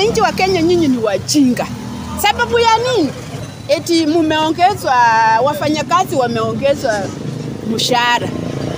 wananchi wa Kenya, nyinyi ni wajinga. Sababu ya nini? Eti mumeongezwa, wafanyakazi wameongezwa mshahara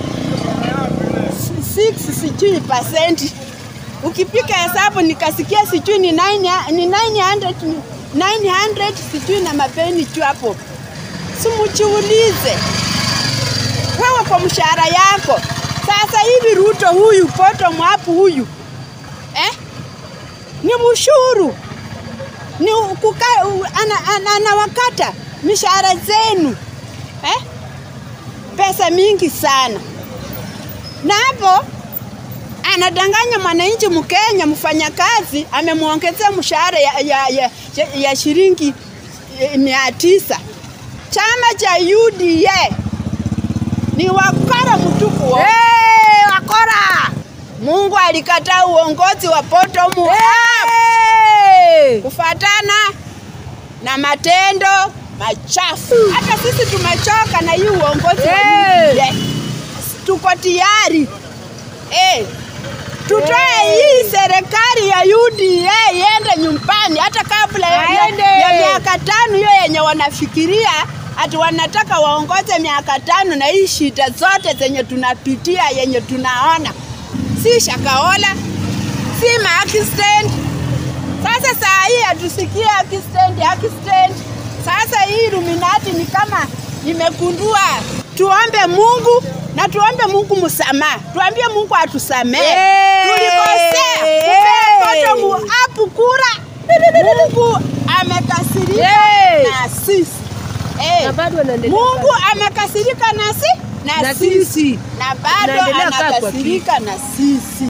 6 sijui percent. Ukipika hesabu nikasikia sijui ni 9 ni 900 ni 900 sijui na mapeni tu hapo. Simujiulize wewe kwa mshahara yako. Sasa hivi Ruto huyu poto mwapu huyu eh? ni ushuru ni kuka, ana, ana, anawakata mishahara zenu eh? pesa mingi sana, na hapo anadanganya mwananchi Mkenya mfanyakazi amemwongezea mshahara ya, ya, ya, ya, ya shilingi eh, mia tisa. Chama cha UDA ni wakora mtupu wa Hey, wakora! Mungu alikataa uongozi wa bottom up Hey! kufatana na matendo machafu. Hata sisi tumechoka na hii uongozi wa Hey! UDA. Tuko tayari eh, tutoe hii serikali ya UDA iende nyumbani, hata kabla ya, ya, Aende. ya miaka tano hiyo yenye wanafikiria ati wanataka waongoze miaka tano, na hii shida zote zenye tunapitia yenye tunaona, si Shakahola, si Markstand. Sasa saa hii hatusikie Markstand, Markstand. Sasa hii Illuminati ni kama imegundua. Tuombe Mungu na tuombe Mungu msamaha, tuambie Mungu atusamehe. Hey! Tulikosea Hey! kupea bottom up kura, Mungu amekasirika Hey! na sisi Eh, Na bado wanaendelea Mungu amekasirika nasi na, Na sisi sisi. na bado Tunaendelea kaa kwa anakasirika na sisi.